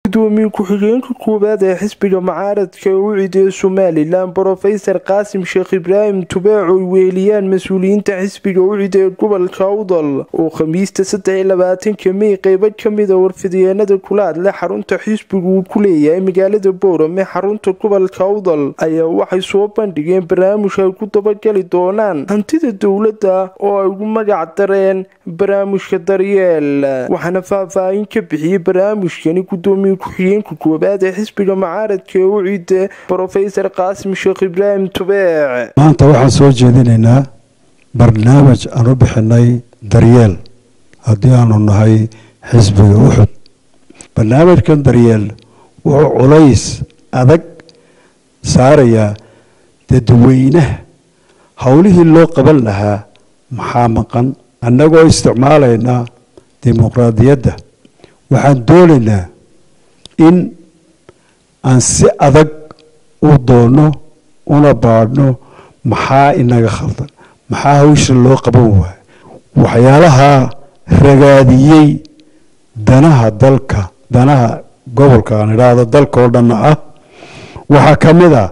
gudoomiye ku-xigeenka koowaad ee xisbiga mucaaradka ucid ee somalilan brofesor qaasim sheekh ibraahim tubeec oy weeliyaan mas-uuliyiinta xisbiga ucid ee gobolka awdal oo khamiista saddex iyo labaatanka mey qeybo kamida warfidyeennada kula hadle xarunta xisbigu uu ku leeyahay magaalada boorame xarunta gobolka awdal ayaa waxay soo bandhigeen barnaamij ay ku dabagali doonaan hantida dowladda oo ay ugu magac dareen barnaamijka daryeel waxaana faahfaahin ka bixiyey barnaamijkani gudoomiye ku-xigeenka koowaad ee xisbiga mucaaradka ee ucid brofesor qaasim sheekh ibraahim tubeec maanta waxaan soo jeedinaynaa barnaamij aan u bixinay daryeel haddii aanu nahay xisbiga uxud barnaamijkan daryeel wuxuu culays adag saarayaa dadweynaha howlihii loo qaban lahaa maxaa maqan annagoo isticmaalaynaa dimuqraadiyadda waxaan doonaynaa in aan si adag u doonno una baadhno maxaa inaga khaldan maxaa hawsha loo qaban waayo waxyaalaha ragaadiyey danaha dalka danaha gobolka aan idhaahdo dalka oo dhanna ah waxaa ka mid a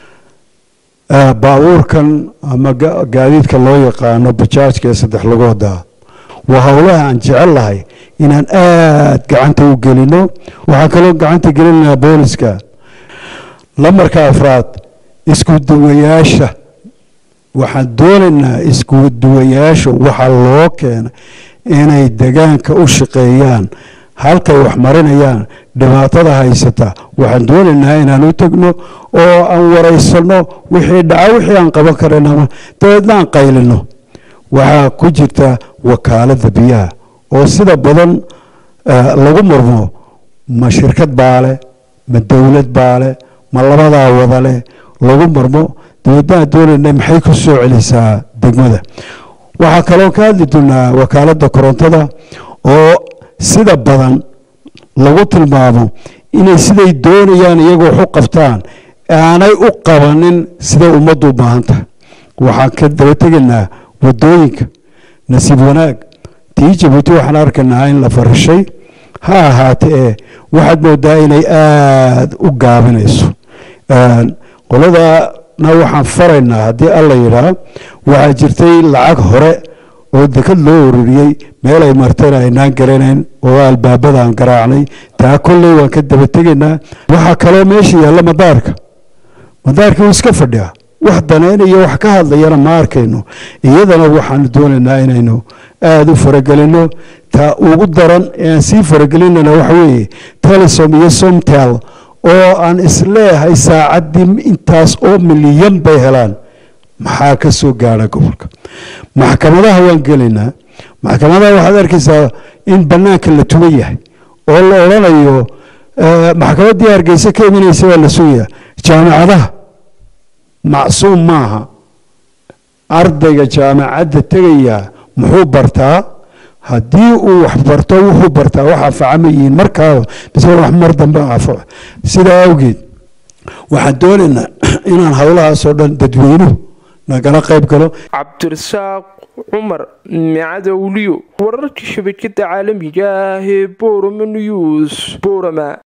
baabuurkan ama gaadiidka loo yaqaano bajaajka ee saddex lagooda waa howlaha aan jecel lahay inaan aada gacanta u gelino waxaan kaloo gacanta gelinaynaa booliska lamarka afraad isku duwayaasha waxaan doonaynaa isku duwayaasha waxaa loo keena inay degaanka u shaqeeyaan halkay wax marinayaan dhibaatada haysata waxaan doonaynaa inaan u tegno oo aan waraysano wixii dhaca wixii aan qaban karanama dabeedna aan qaylino waxaa ku jirta wakaalada biyaha oo sida badan lagu murmo ma shirkad baale ma dowlad baale ma labadaa wadale lagu murmo dabeedna aan doonayna maxay ku soo celisaa degmada waxaa kaloo ka hadli doonaa wakaalada korontada oo sida badan lagu tilmaamo inay siday doonayaan iyagoo wax u qabtaan aanay u qabanin siday ummaddu u baahan tahay waxaan ka daba tegaynaa wadooyinka nasiib wanaag tii jabuuti waxaan arkaynaa in la farishay ha ahaate ee waxaad moodaa inay aada u gaabinayso qoladana waxaan faraynaa haddii alla yidhaa waxaa jirtay lacag hore oo dekad loo ururiyey meel ay martayna aynaan garanayn oo albaabada aan garaacnay taa kolley waan ka daba tegaynaa waxaa kaloo meesha yaalla madaarka madaarka wuu iska fadhiyaa wax danaynayo wax ka hadlayana ma arkayno iyadana waxaanu doonaynaa inaynu aada u faragelino taa ugu daran ee aan sii faragelinana waxa weeye telesom iyo somtel oo aan isleeyahay saacaddii intaas oo milyan bay helaan maxaa ka soo gaadha gobolka maxkamadaha waan gelaynaa maxkamadaha waxaad arkaysaa in bannaanka la tuman yahay oo la odhanayo maxkamaddii hargeysa ka imanaysa waa la sugayaa jaamacadaha macsuum maaha ardayga jaamacadda tegayaa muxuu bartaa haddii uu wax barto wuxuu bartaa wax anfaca ma yihiin markaaba mise wax mar dambe anfaco sidaa awgeed waxaan doonaynaa inaan howlahaasoo dhan dadweynuhu nagala qayb galo cabdirasaaq cumar micadowliyo wararka shabakada caalamiga ah ee borome news borama